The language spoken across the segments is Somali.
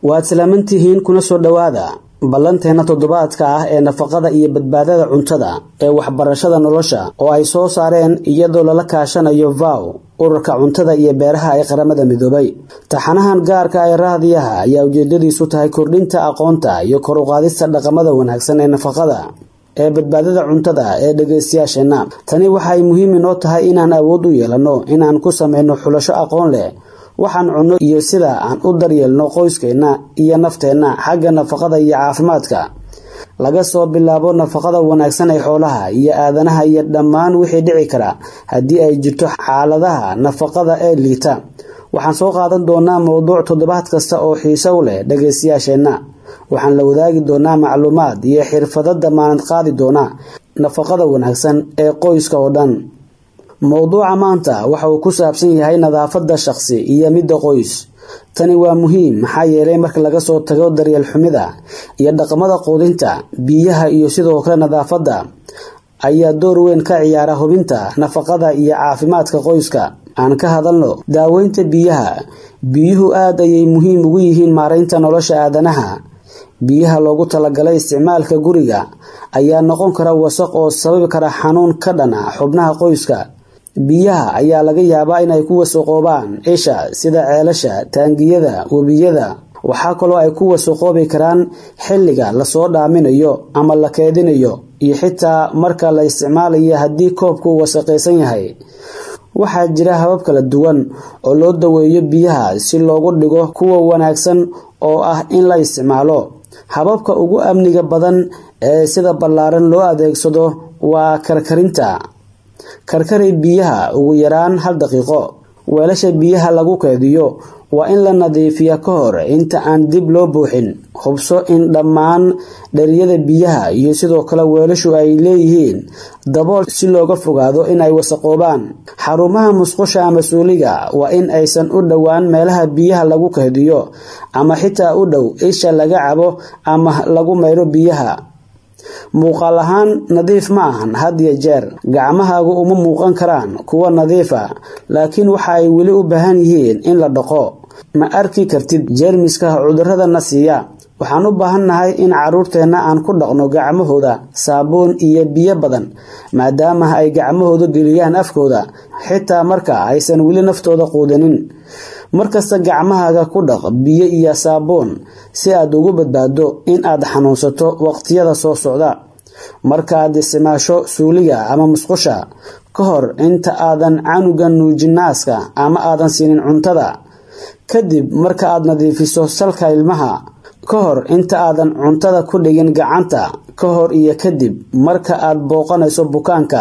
waad salaamantihiin kuna soo dhowaada ballanteena toddobaadka ah ee nafaqada iyo badbaadada cuntada ee waxbarashada nolosha oo ay soo saareen iyadoo lala kaashanayo vow ururka cuntada iyo beeraha ee qaramada midoobay taxanahan gaarka ee raadiyaha ayaa ujeedadiisu tahay kordhinta aqoonta iyo kor u qaadista dhaqamada wanaagsan ee nafaqada ee badbaadada cuntada ee dhegaystayaasheenna tani waxay muhiim inoo tahay inaan awood u yeelanno inaan ku sameyno xulasho aqoon leh waxaan cunno iyo sida aan u daryeelno qoyskeenna iyo nafteenna xagga nafaqada iyo caafimaadka laga soo bilaabo nafaqada wanaagsan ee xoolaha iyo aadanaha iyo dhammaan wixii dhici kara haddii ay jirto xaaladaha nafaqada ee liita waxaan soo qaadan doonaa mowduuc toddobaad kasta oo xiise u leh dhagaystayaasheenna waxaan la wadaagi doonaa macluumaad iyo xirfado damaanad qaadi doona nafaqada wanaagsan ee qoyska oo dhan mowduuca maanta waxa uu ku saabsan yahay nadaafada shaqsi iyo midda qoys tani waa muhiim maxaa yeelay marka laga soo tago daryeel xumida iyo dhaqamada quudinta biyaha iyo sidoo kale nadaafadda ayaa door weyn ka ciyaara hubinta nafaqada iyo caafimaadka qoyska aan ka hadalno daaweynta biyaha biyuhu aad ayay muhiim ugu yihiin maaraynta nolosha aadanaha biyaha loogu talagalay isticmaalka guriga ayaa noqon kara wasaq oo sababi kara xanuun ka dhana xubnaha qoyska biyaha ayaa laga yaabaa inay ku wasaqoobaan isha sida ceelasha taangiyada webiyada waxaa kaloo ay ku wasaqoobi karaan xilliga lasoo dhaaminayo ama la keedinayo iyo xitaa marka la isticmaalayo haddii koobku wasaqaysan yahay waxaa jira habab kala duwan oo loo daweeyo biyaha si loogu dhigo kuwa wanaagsan oo ah in la isticmaalo hababka ugu amniga badan ee sida ballaaran loo adeegsado waa karkarinta karkari biyaha ugu yaraan hal daqiiqo weelasha biyaha lagu keediyo waa in la nadiifiya ka hor inta aan dib loo buuxin hubso in dhammaan dhariyada biyaha iyo sidoo kale weelashu ay leeyihiin dabool si looga fogaado inay wasaqoobaan xarumaha musqusha ama suuliga waa in aysan u dhowaan meelaha biyaha lagu keediyo ama xitaa u dhow isha laga cabo ama lagu mayro biyaha muuqaal ahaan nadiif ma ahan had iyo jeer gacmahaagu uma muuqan karaan kuwa nadiifa laakiin waxa ay weli u baahan yihiin in la dhaqo ma arki kartid jeermiska cuduradana siiya waxaan u baahannahay in caruurteenna aan ku dhaqno gacmahooda saabuun iyo biyo badan maadaama ay gacmahooda geliyaan afkooda xitaa marka aysan weli naftooda quudanin markasta gacmahaaga ku dhaq biyo iyo saabuun si aad ugu badbaado in aad xanuunsato waqtiyada soo socda markaaad isticmaasho suuliga ama musqusha ka hor inta aadan canuga nuujinaaska ama aadan siinin cuntada kadib marka aad nadiifiso salka ilmaha ka hor inta aadan cuntada ku dhigin gacanta ka hor iyo kadib marka aad booqanayso bukaanka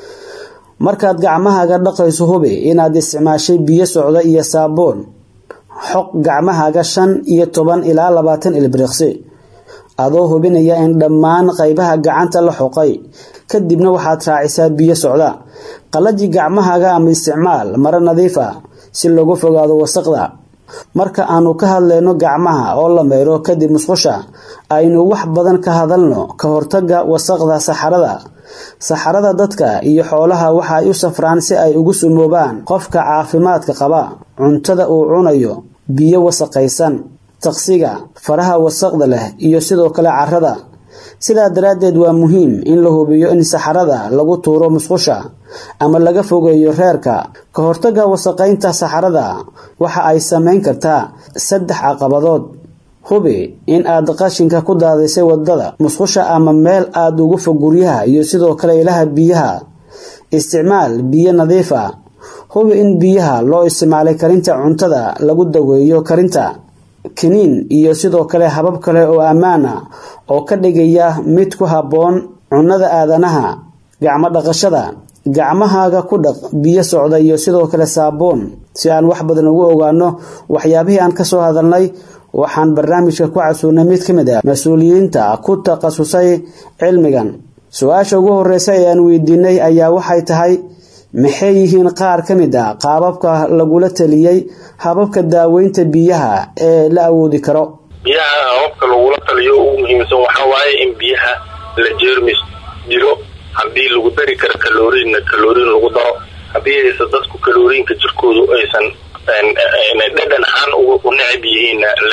markaad gacmahaaga dhaqayso hubi inaad isticmaashay biyo socda iyo saabuun xoq gacmahaaga shan iyo toban ilaa labaatan ilbiriqsi adoo hubinaya in dhammaan qaybaha gacanta la xoqay kadibna waxaad raacisaa biyo socda qallaji gacmahaaga ama isticmaal maro nadiif ah si looga fogaado wasaqda marka aanu ka hadlayno gacmaha oo la mayro kadib musqusha aynu wax badan ka hadalno ka hortaga wasaqda saxarada saxarada dadka iyo xoolaha waxa ay u safraan si ay ugu sumoobaan qofka caafimaadka qaba cuntada uu cunayo biyo wasaqaysan taqsiga faraha wasaqda leh iyo sidoo kale carrada sidaa daraaddeed waa muhiim in la hubiyo in saxarada lagu tuuro musqusha ama laga fogeeyo reerka ka hortaga wasaqaynta saxarada waxa ay samayn kartaa saddex caqabadood hubi in aad qashinka ku daadisay wadada musqusha ama meel aada ugu fog guryaha iyo sidoo kale ilaha biyaha isticmaal biyo nadiif ah hubi in biyaha loo isticmaalay karinta cuntada lagu daweeyo karinta kiniin iyo sidoo kale habab kale oo ammaan ah oo ka dhigaya mid ku habboon cunnada aadanaha gacmo dhaqashada gacmahaaga ku dhaq biyo socda iyo sidoo kale saabuun si aan wax badan ugu ogaano waxyaabihii aan kasoo hadalnay waxaan barnaamijka ku casuunay mid ka mid ah mas-uuliyiinta ku takhasusay cilmigan su-aasha ugu horeysa ee aan weydiinay ayaa waxay tahay maxay yihiin qaar ka mid ah qaababka lagula taliyey hababka daaweynta biyaha ee la awoodi karo biyaha hababka lagula taliyo ugu muhiimsan waxaa waaye in biyaha la jeermis dilo haddii lagu dari karo kaloriinna kaloriin lagu daro haddii aysan dadku kaloriinka jirkoodu aysan dhadhan ahaan u necab yihiinna la karkariyo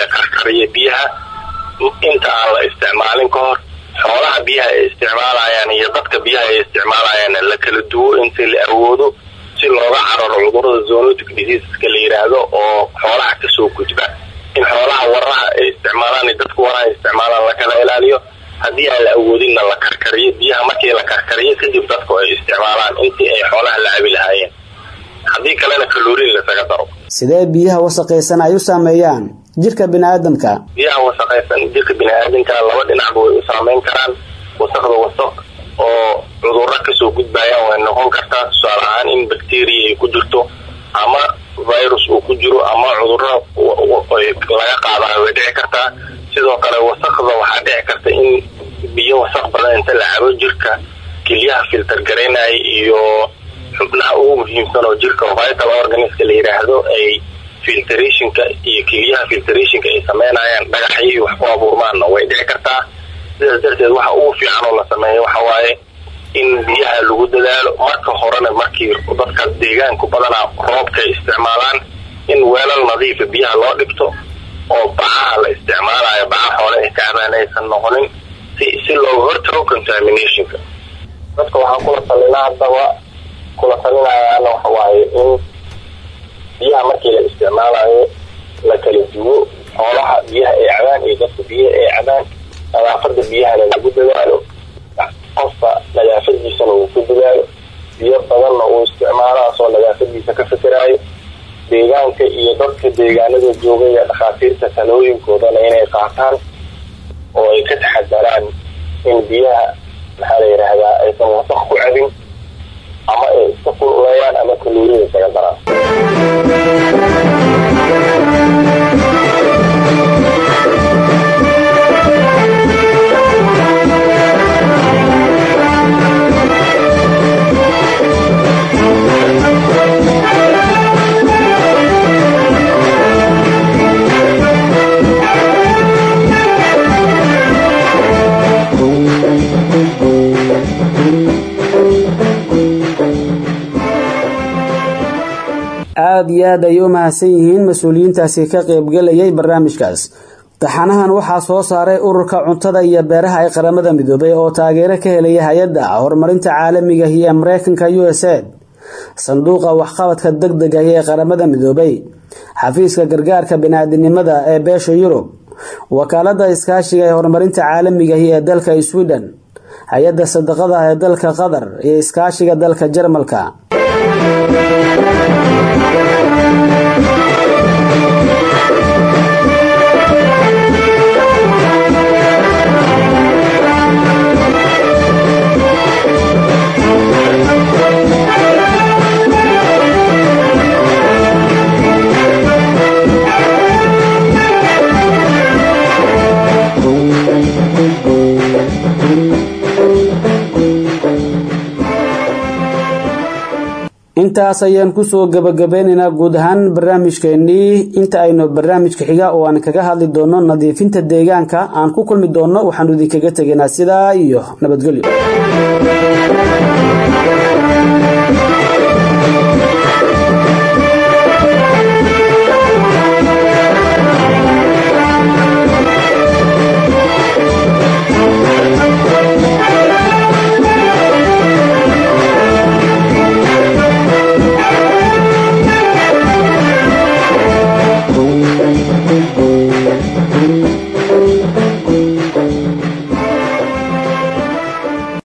karkariyo biyaha inta aan la isticmaalin ka hor xoolaha biyaha ay isticmaalayaan iyo dadka biyaha ay isticmaalayaanna la kala duwo inta la awoodo si looga cararo cudurada zoonotic diseaseska la yidhaahdo oo xoolaha kasoo gudba in xoolaha waraha ay isticmaalaan dadka waraha ay isticmaalaan lakala ilaaliyo haddii aan la awoodinna la karkariyo biyaha markii la karkariyo kadib dadku ay isticmaalaan intii ay xoolaha la cabi lahaayeen haddii kalena kaloriin lasaga daro sidee biyaha wasaqaysan ay u saameeyaan jirka biniaadamka biyaha wasaqaysan jirka biniaadamka laba dhinacba way u saameyn karaan wasaqda wasaq oo cudurro kasoo gudbayaan way noqon kartaa tusaale ahaan in bacteria ay ku jirto ama virus uu ku jiro ama cudurro laga qaadayo way dhici kartaa sidoo kale wasaqda waxaa dhici karta in biyo wasaq badan inta la cabo jirka kelyaha filter garaynaya iyo xubnaha ugu muhiimsan oo jirka vital organiska la yidhaahdo ay filtrationka iyo kelyaha filtrationka ay sameynayaan dhagaxyo wax ku abuurmaanna way dhici kartaa sidaas darteed waxa ugu fiican oo la sameeyo waxa waaye in biyaha lagu dadaalo marka horena markii dadka deegaanku badanaa roobka ay isticmaalaan in weelal nadiifa biyaha loo dhigto oo bacaha la isticmaalayo baca xoole ay kacbaan aysan noqonin si si looga hortago contaminationka dadka waxaan kula talinaa haddaba kula talinayaana waxa waaye in biyaha markii la isticmaalayo la kala duwo xoolaha biyaha ay cabaan iyo dadka biyaha ay cabaan nadaafada biyahana lagu dadaalo qofka nadaafadiisana uu ku dadaalo biyo badanna uu isticmaalaasoo nadaafadiisa ka fikiraayo deegaanka iyo dadka deegaanada jooga iyo dhakhaatiirta talooyinkoodana inay qaataan oo ay ka taxadaraan in biyaha maxaa la yidhaahdaa aysan wasaq ku cabin ama ay iska kululeeyaan ama kaluurida isaga daraan aada iyo aad ay u mahadsan yihiin mas-uuliyiintaasi ka qaybgalayay barnaamijkaas taxanahan waxaa soo saaray ururka cuntada iyo beeraha ee qaramada midoobay oo taageero ka helaya hay-adda horumarinta caalamiga iyo mareykanka u s aid sanduuqa waxqabadka deg dega ee qaramada midoobay xafiiska gargaarka biniaadinimada ee beesha yurub wakaalada iskaashiga ee horumarinta caalamigahi ee dalka sweden hay-adda sadaqada ee dalka qatar iyo iskaashiga dalka jarmalka intaas ayaan kusoo gabagabeynaynaa guud ahaan barnaamijkeenii inta aynu barnaamijka xiga oo aan kaga hadli doono nadiifinta deegaanka aan ku kulmi doono waxaanu idinkaga tegaynaa sidaa iyo nabadgelyo